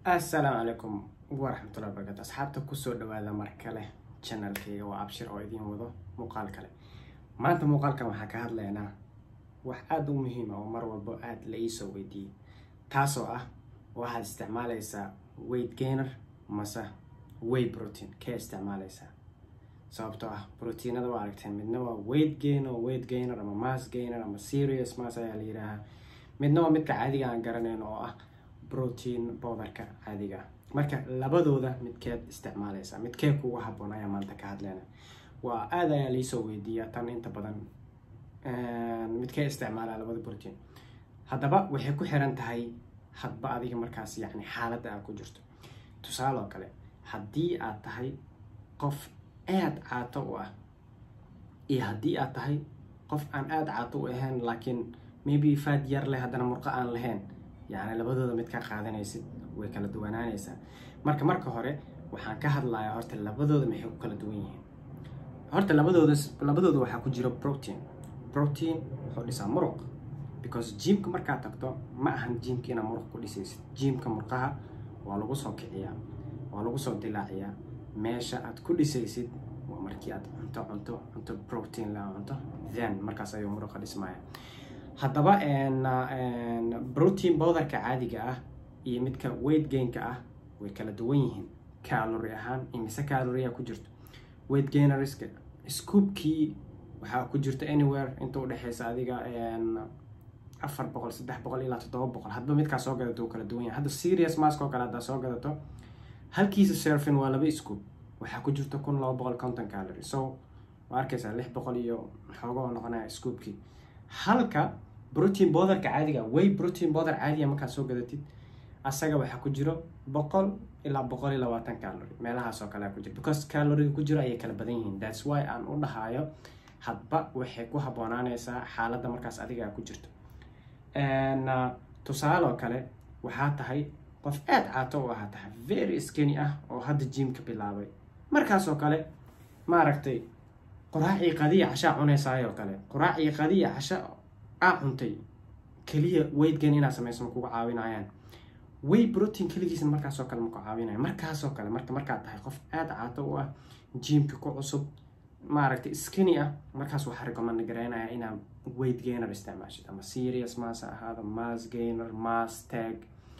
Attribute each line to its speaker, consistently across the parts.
Speaker 1: assalaamu calaykum waraxmatullahi wabarakatu asxaabta kusoo dhawaada mar kale channelkayga waa abshir oo idiin wado muuqaal kale maanta muuqaalkan waxaa ka hadlaynaa wax aada u muhiim ah oo mar walbo aada la iisoo weydiiyey taasoo ah waxaad isticmaalaysaa weight gainer mase way protein kee isticmaalaysaa sababtoo ah proteinada waa aragteen midna waa weight gainer weight gainer ama mass gainer ama serious mass ayaa la yidhaahaa midna waa midka caadiga aan garanayn oo ah protein bowdarka caadiga ah marka labadooda midkeed isticmaalaysaa midkee kugu haboon ayaa maanta ka hadleyna waa aada ayaa liisoo weydiiyaa tan inta badan midkee isticmaalaa labada protein haddaba waxay ku xiran tahay hadba adiga markaas yacni xaaladda aad ku jirto tusaale oo kale haddii aad tahay qof aada caato u ah iyo haddii aad tahay qof aan aada caato u ahayn laakiin maybe faad yar leh haddana murqo aan lahayn yacni labadooda mid ka qaadanaysid way kala duwanaanaysaa marka marka hore waxaan ka hadlayaa horta labadooda maxay ku kala duwan yihiin horta labadooda labadooda waxaa ku jira protein protein wuxuu dhisaa muruq because jimka markaad tagto ma ahan jimka inaad muruq ku dhisaysid jimka murqaha waa lagu soo kiciyaa waa lagu soo dilaaciyaa meesha aad ku dhisaysid waa markii aad cunto cunto cunto protein la cunto then markaas ayuu muruqa dhismaya haddaba protein bowdarka caadiga ah iyo midka weight gainka ah way kala duwan yihiin calory ahaan imise caloria ku jirto weight gainerska scoopkii waxaa ku jirta anywhere inta udhexeysa adiga afar boqol saddex boqol ilaa toddoba boqol hadba midkaa soo gadato uu kala duwan yahay hadda serious mask oo kale haddaa soo gadato halkiisa serfin waa laba scoop waxaa ku jirta kun laba boqol conton calory so waa arkaysaa lix boqol iyo xooga oo noqonaya scoopkii halka protein bowdarka caadiga way protein bowdar caadiga markaad soo gadatid asaga waxaa ku jiro boqol ilaa boqol iyo labaatan calory meelahaas oo kale ku jiro because caloriga ku jiro ayay kala badan yihiin thats why aan u dhahayo hadba waxay ku habboonaanaysaa xaaladda markaas adiga ku jirto tusaale oo kale waxaa tahay qof aada caato u ahaa tahay very skeny ah oo hadda jimka bilaabay markaasoo kale maaragtay qoraacii qadiya cashaa cunaysaayoo kale qoraacii qadiya casha aa cuntay keliya weigtgan inaad samayso ma kuga caawinayaan way protein keligiisna markaasoo kale maku caawinaya markaasoo kale marka markaad tahay qof aada caato u ah jimka ku cusub maaragtay skeny ah markaas waxaa recommand garaynaya inaad weight gainer isticmaashid ama serious mass ahaado mass gainer mass tag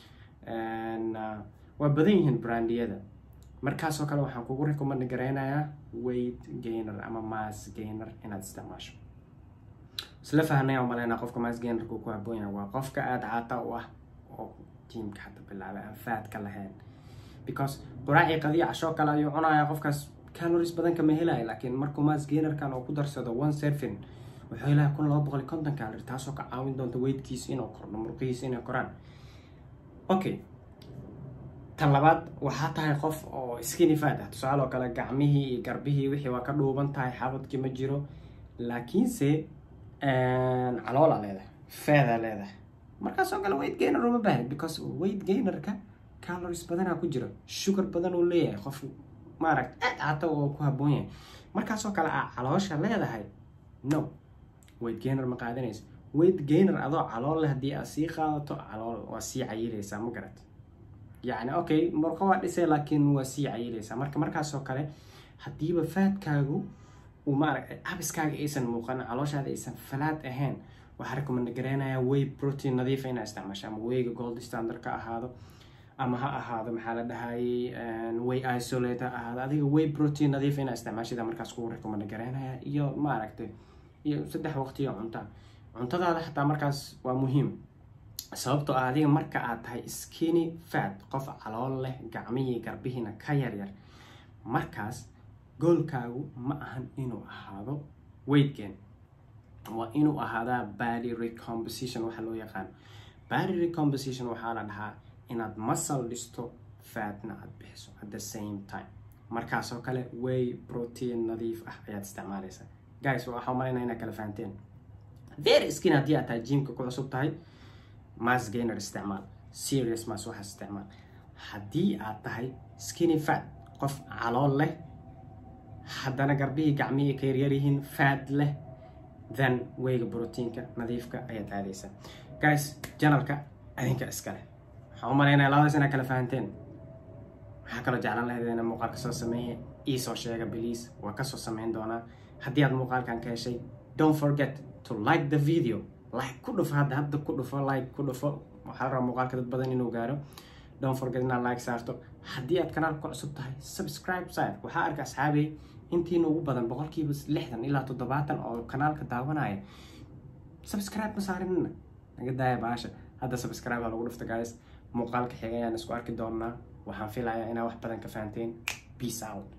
Speaker 1: waa badan yihiin brandiyada markaasoo kale waxaan kugu recommand garaynayaa weight gainer ama mass gainer inaad isticmaasho isla fahnay umaleynaa qofka mass gainerka ku haboon yahay waa qofka aada caata u ah oo jimka hadda bilaabay aan faadka lahayn because quraacii qadiya cashoo kale ayuu cunayaa qofkaas calories badan kama helaya laakiin markuu mass gainerkan oo ku darsado one serfin wuxuu helaya kun laba boqol iyo konton calorie taasoo ka caawin doonta weightkiisa inuu kordho murqihiisa inay koraan okay tan labaad waxaa tahay qof oo skinny fat ah tusaale oo kale gacmihii iyo garbihii wixii waa ka dhuuban tahay xabadkii ma jiro laakiinse caloola leedahay feeda leedahay markaasoo kale weight gainer uma baahni because weight gainerka calories badanaa ku jiro sugar badan uu leeyahay qof maaragta aad cata oo ku haboon yahay markaasoo kale aa caloosha leedahay no weight gainer ma qaadanaysa weight gainer adoo calool leh haddii aad sii qaadato calool waa sii cayilaysaa ma garat yacni okay murqo waa dhisay laakiin waa sii cayilaysaa marka markaasoo kale haddiiba faadkaagu uu maaragtay abiskaaga aysan muuqan calooshaada aysan falaad ahayn waxaa recommand gareynayaa way protein nadiifa inaa isticmaasho ama wayga gold standard ka ahaado ama ha ahaado maxaa la dhahayay way isolate ha ahaado adiga way protein nadiifa inaa isticmaashida markaas kugu recommand gareynaya iyo maaragtay iyo saddex waqtiyo cunta cuntadaada xataa markaas waa muhiim sababtoo ah adiga marka aad tahay skinny fat qof calool leh gacmihii garbihiina ka yaryar markaas goolkaagu ma ahan inuu ahaado weight gain waa inuu ahaadaa body recomposition waxa loo yaqaano body recomposition waxaa la dhahaa inaad muscle dhisto fatna aad bixiso at the same time markaasoo kale way protein nadiif ah ayaad isticmaalaysaa guys waxaa malaynaa inaad kala fahanteen very skin haddii aad tahay jimka ku cusub tahay mass gainer isticmaal serious mass waxaas isticmaal haddii aad tahay skinny fat qof calool leh haddana garbihii gacmihii ka yaryar yihiin fat leh then wayga proteinka nadiifka ayaad aadaysaa guys janalka adinka iskale waxaan u malaynaya labadaas inaa kala fahanteen waxaa kaloo jeclaan lahayd inaa muuqaalka soo sameeye iisoo sheega please waa kasoo sameyn doonaa haddii aad muuqaalkan ka heshay don't forget to like the video like ku dhufo hadda hadda ku dhufo like ku dhufo waxaa la rabaa muuqaalka dad badan inuu gaaro don't forget inaad like saarto haddii aad kanaalka ku cusub tahay subscribe saar waxaa arka asxaabey intiina ugu badan boqolkiiba lixdan ilaa toddobaatan oo kanaalka daawanaya subscribe ma saarinina naga daaya baasha hadda subscribe ha lagu dhufta guys muuqaalka xiga ayaan isku arki doonaa waxaan filayaa inaa wax badan ka fahanteen peace out